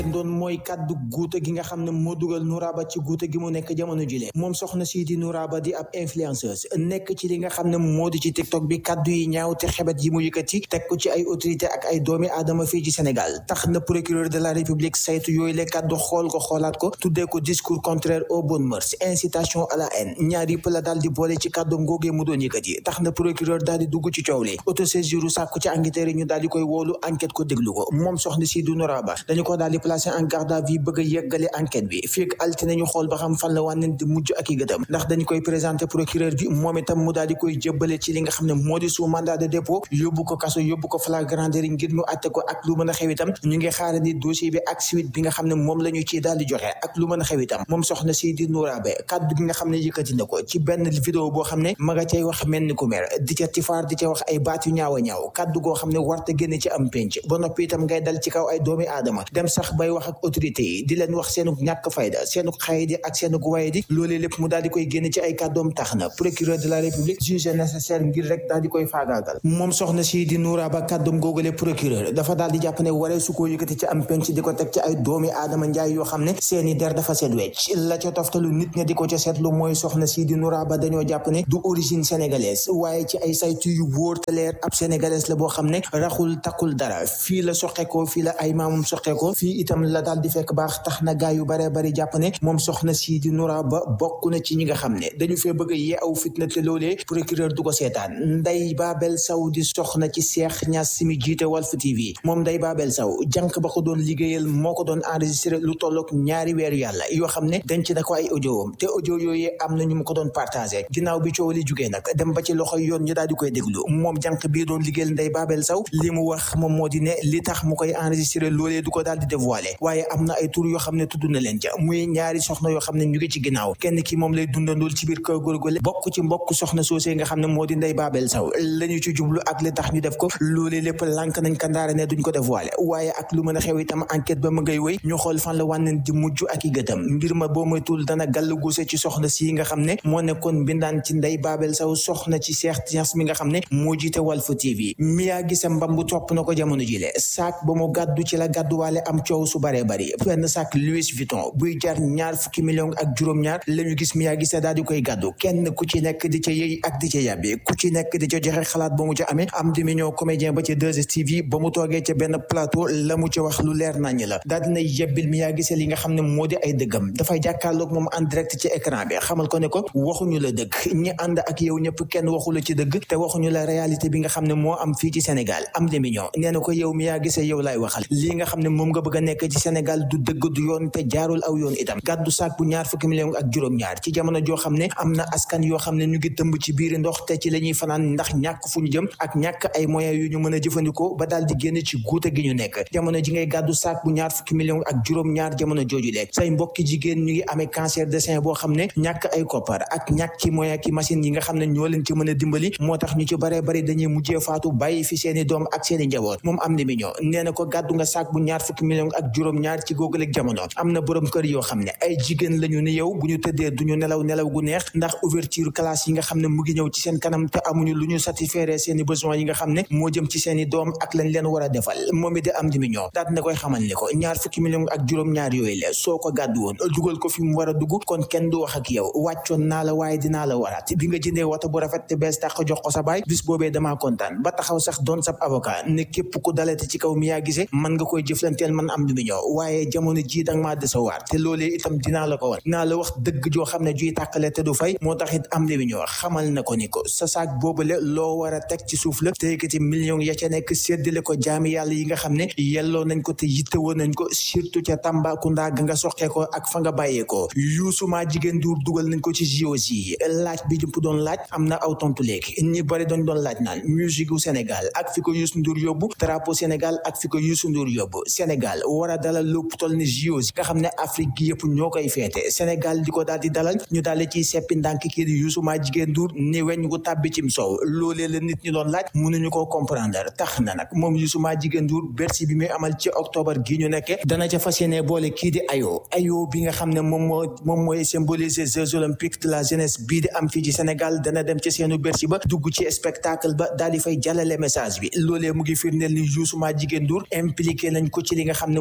doon mooy kàddu guute gi nga xam ne moo dugal Nouraba ci guute gi mu nekk jamono jile moom soxna si di Nouraba di ab influenceuse nekk ci li nga xam ne moo di ci TikTok bi kàddu yi ñaaw te xebet yi mu yëkkati teg ko ci ay autorité ak ay doomi aadama fii ci Sénégal tax na procureur de la République saytu yooyu le kàddu xool ko xoolaat ko tuddee ko discours contraire aux bonnes mœurs incitation à la haine ñaar yëpp la daal di boole ci kàddu ngoogee mu doon yëkkati tax na procureur daal di dugg ci coow li autosaisir sàkku ci enquêteurs yi ñu daal di koy woolu enquête ko déglu ko moom soxna si du Nouraba dañu ko daal di placé en garde à vue bëgg a yeggale enquête bi fii ak altine ñu xool ba xam fan la wànneen di mujj ak i gëtam ndax dañu koy présenté procureur bi moom itam mu daal di koy jëbbale ci li nga xam ne moo di sous mandat de dépôt yóbbu ko kaso yóbbu ko flagrant délit ngir ñu àtte ko ak lu mën a xew itam ñu ngi xaara ni dossier bi ak suite bi nga xam ne moom la ñu ci daal di joxe ak lu mën a xew itam moom soxna si di Nouraba kàddu gi nga xam ne yëkkati na ko ci benn vidéo boo xam ne ma nga cay wax mel ni ku mer di ca tifaar di ca wax ay baat yu ñaaw a ñaaw kàddu goo xam ne warta génne ci am penc ba noppi itam ngay dal ci kaw ay doomi aadama dem sax bay wax ak autorité yi di leen wax seenu ñàkk fayda seenu xaydi ak seenu waye di loolee lépp mu daal di koy génne ci ay kàddoom tax na procureur de la république jugé nécessaire ngir rek daal di koy faagaagal moom soxna si di Nouraba kàddoom googale procureur dafa daal di jàpp ne waree su ko yëkkati ci am penc di ko teg ci ay doomi aadama njaay yoo xam ne seeni der dafa seet wecc la ca toftalu nit ña di ko ca seetlu mooy soxna si di Nouraba dañoo jàpp ne du origine sénégalaise waaye ci ay saytu yu wóor te leer ab sénégalaise la boo xam ne raxul takkul dara fii la soqeekoo fii la ay maamam soqeekoo fii itam la daal di fekk baax tax na gaa yu baree bari jàpp ne moom soxna si di Nouraba bokk na ci ñi nga xam ne dañu fee bëgg a yee aw fitna te loolee procureur du ko seetaan Ndeye Babel Sow di soxna ci Cheikh Niass si mi jiite Walf TV moom Ndeye Babel Sow jànk ba ko doon liggéeyal moo ko doon enregistré lu tollook ñaari weeru yàlla yoo xam ne denc na ko ay audioom te audio yooyu am na ñu mu ko doon partagé ginnaaw bi coow li jugee nag dem ba ci loxo yoon ñu daal di koy déglu moom jànk bii doon liggéeyal Ndeye Babel Sow li mu wax moom moo di ne li tax mu koy enregistré loolee du ko daal di dévoilé waaye am na ay tur yoo xam ne tudd na leen ca muy ñaari soxna yoo xam ne ñu ngi ci ginnaaw kenn ki moom lay dundandool ci biir kër góorgóorle bokk ci mbokk soxna soosé nga xam ne moo di Ndeye Babel Sow la ñu ci jublu ak li tax ñu def ko loolee lépp lànk nañ kandaare ne duñ ko dévoilé waaye ak lu mën a xew itam enquête ba ma ngay wéy ñu xool fan la wànneen di mujj ak i gëtam mbir ma boo moytul dana gàll guuse ci soxna si nga xam ne moo nekkoon mbindaan ci Ndeye Babel Sow soxna ci Cheikh Niass mi nga xam ne moo jiite Walf TV miyaa gisa mbambu topp na ko jamono jile saak ba mu gàddu ci la gàdduwaale am coow su baree bari benn saak Louis Vuitton buy jar ñaar fukki million ak juróom-ñaar la ñu gis miyaa gisa daal di koy gàddu kenn ku ci nekk di ca yëy ak di ca yàbbi ku ci nekk di ca joxe xalaat ba mu ca amee am di million comédien ba ca 2STV ba mu toogee ca benn plateau la mu ca wax lu leer nañ la daal dina yebbil miyaa gisa li nga xam ne moo di ay dëggam dafay jàkkaarloog moom en direct ci écran bi xamal ko ne ko waxuñu la dëgg ñi ànd ak yow ñëpp kenn waxu la ci dëgg te waxuñu la réalité bi nga xam ne moo am fii ci Sénégal am di million nee na ko yow miyaa gisa yow laay waxal lii nga xam ne moom nga bëgg a nekk ci Sénégal du dëgg du yoon te jaarul aw yoon itam gàddu saak bu ñaar fukki million ak juróom-ñaar ci jamono joo xam ne am na askan yoo xam ne ñu ngi tëmb ci biir ndox te ci la ñuy fanaan ndax ñàkk fu ñu jëm ak ñàkk ay moyens yu ñu mën a jëfandikoo ba daal di génn ci guute gi ñu nekk jamono ji ngay gàddu saak bu ñaar fukki million ak juróom-ñaar jamono jooju leeg say mbokki jigéen ñu ngi amee cancer de sein boo xam ne ñàkk ay koppar ak ñàkk ki moyen ki machine yi nga xam ne ñoo leen ci mën a dimbali moo tax ñu ci baree bari dañuy mujjee faatu bàyyi fi seeni doom ak seeni njaboot moom am ni million nee na ko gàddu nga saak bu ñaar fukki million ak juróom-ñaar ci góogaleeg jamono am na borom kër yoo xam ne ay jigéen lañu ni yow bu ñu tëddee duñu nelaw nelaw gu neex ndax ouverture classe yi nga xam ne mu ngi ñëw ci seen kanam te amuñu lu ñu satisfaire seeni besoin yi nga xam ne moo jëm ci seeni doom ak lañ leen war a defal moom it di am di million daal dina koy xamal ni ko ñaar fukki million ak juróom-ñaar yooyu la soo ko gàddu woon dugal ko fi mu war a dugg kon kenn du wax ak yow wàccoon naa la waaye dinaa la waraat bi nga jëndee wata bu rafet te bees tax jox ko sa baay bis boobee damaa kontaan ba taxaw sax doon sab avocat ne képp ku dalate ci kaw mi yaa gisee man nga koy jëflanteel man am di million waaye jamono ji danga maa desawaar te loolee itam dinaa la ko wan dinaa la wax dëgg joo xam ne juy tàkkale te du fay moo tax it am di million xamal na ko ni ko sa saak boobale loo war a teg ci suuf la te yëkkati million ya ca nekk séddale ko jaami yàlla yi nga xam ne yelloo nañ ko te yittewoo nañ ko surtout ca Tambacounda ga nga soqee ko ak fa nga bàyyee ko Youssou maa jigéen duur dugal nañ ko ci JOJ yi laaj bi jëpp doon laaj am na aw tontu léegi ñi bari doon doon laaj naan musique gu Sénégal ak fi ko Youssou Ndour yóbbu drapeau Sénégal ak fi ko Youssou Ndour yóbbu Sénégal war a dalal lépp toll ni JOJ nga xam ne Afrique gi yëpp ñoo koy feete Sénégal di ko daal di dalal ñu daal di ciy seppi ndànk kii di Youssou maa jigéen Ndour ni weñ gu tàbbi cim soow loolee la nit ñi doon laaj mënuñu koo comprendre tax na nag moom Youssou maa jigéen Ndour Bercy bi muy amal ci octobre gi ñu nekke dana ca fas yéene boole kii di ayo ayo bi nga xam ne moom moo moom mooy symboliser Jeux olympiques de la jeunesse bii di am fii ci Sénégal dana dem ci seenu Bercy ba dugg ci spectacle ba daal di fay jàllale message bi loolee mu ngi firndeel ni Youssou maa jigéen Ndour impliqué nañ ko ci li nga xam ne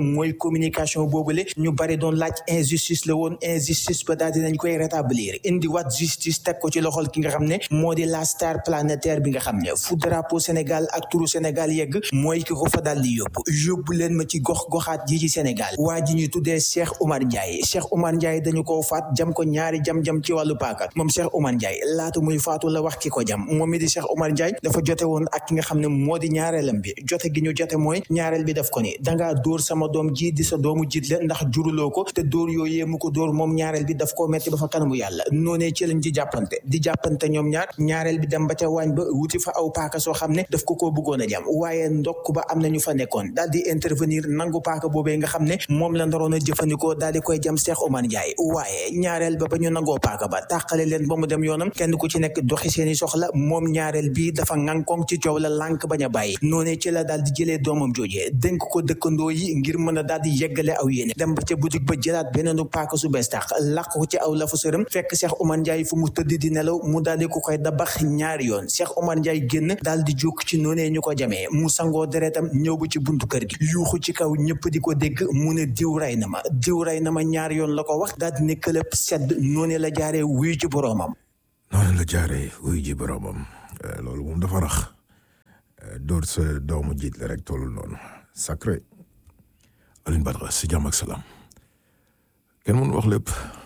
mooy communication boobule ñu bari doon laaj injustice la woon injustice ba daal dinañ koy rétablir indi waat justice teg ko ci loxol ki nga xam ne moo di la star planétaire bi nga xam ne fu drapeau Sénégal ak turu Sénégal yegg mooy ki ko fa daal di yóbbu yóbbu leen ma ci gox goxaat ji ci Sénégal waa ji ñuy tuddee Cheikh Oumar Ndiaye Cheikh Oumar Ndiaye dañu ko faat jam ko ñaari jam-jam ci wàllu paaka moom Cheikh Oumar Ndiaye laata muy faatu la wax ki ko jam moom mi di Cheikh Oumar Ndiaye dafa jote woon ak ki nga xam ne moo di ñaareelam bi jote gi ñu jote mooy ñaareel bi daf ko ni dangaa dóor sama doom ji di sa doomu jiit la ndax juruloo ko te dóor yooyee mu ko dóor moom ñaareel bi daf koo metti ba fa kanamu yàlla noonee ci lañ ci jàppante di jàppante ñoom ñaar ñaareel bi dem ba ca waañ ba wuti fa aw paaka soo xam ne daf ko koo bëggoon a jam waaye ndokk ba am na ñu fa nekkoon daal di intervenir nangu paaka boobee nga xam ne moom la ndaroon a jëfandikoo daal di koy jam Cheikh Oumar Ndiaye waaye ñaareel ba ba ñu nangoo paaka ba tàqale leen ba mu dem yoonam kenn ku ci nekk doxi seeni soxla moom ñaareel bi dafa ŋànkoŋ ci coow la lànk bañ a bàyyi noonee ci la daal di jëlee doomam joojee dénk ko dëkkandoo yi ngir mën a daal di yeggale aw yéene dem ba ca boutique ba jëlaat beneenu paaka su bees tax làq ko ci aw lafu sërëm fekk Cheikh Oumar Ndiaye fu mu tëdd di nelaw mu daal di ko koy dabax ñaari yoon Cheikh Oumar Ndiaye génn daal di jóg ci noonee ñu ko jamee mu sangoo deretam ñëw ba ci buntu kër gi yuuxu ci kaw ñëpp di ko dégg mu ne diw ray na ma diw ray na ma ñaari yoon la ko wax daal di ne këlëb sedd noonee la jaaree wuyu ci boroomam noonu la jaaree wuyu ji boroomam loolu moom dafa rax dóor sa doomu jiit la rek tollul noonu sacré Alioune Badara si jàmm ak salaam kenn mënu wax lépp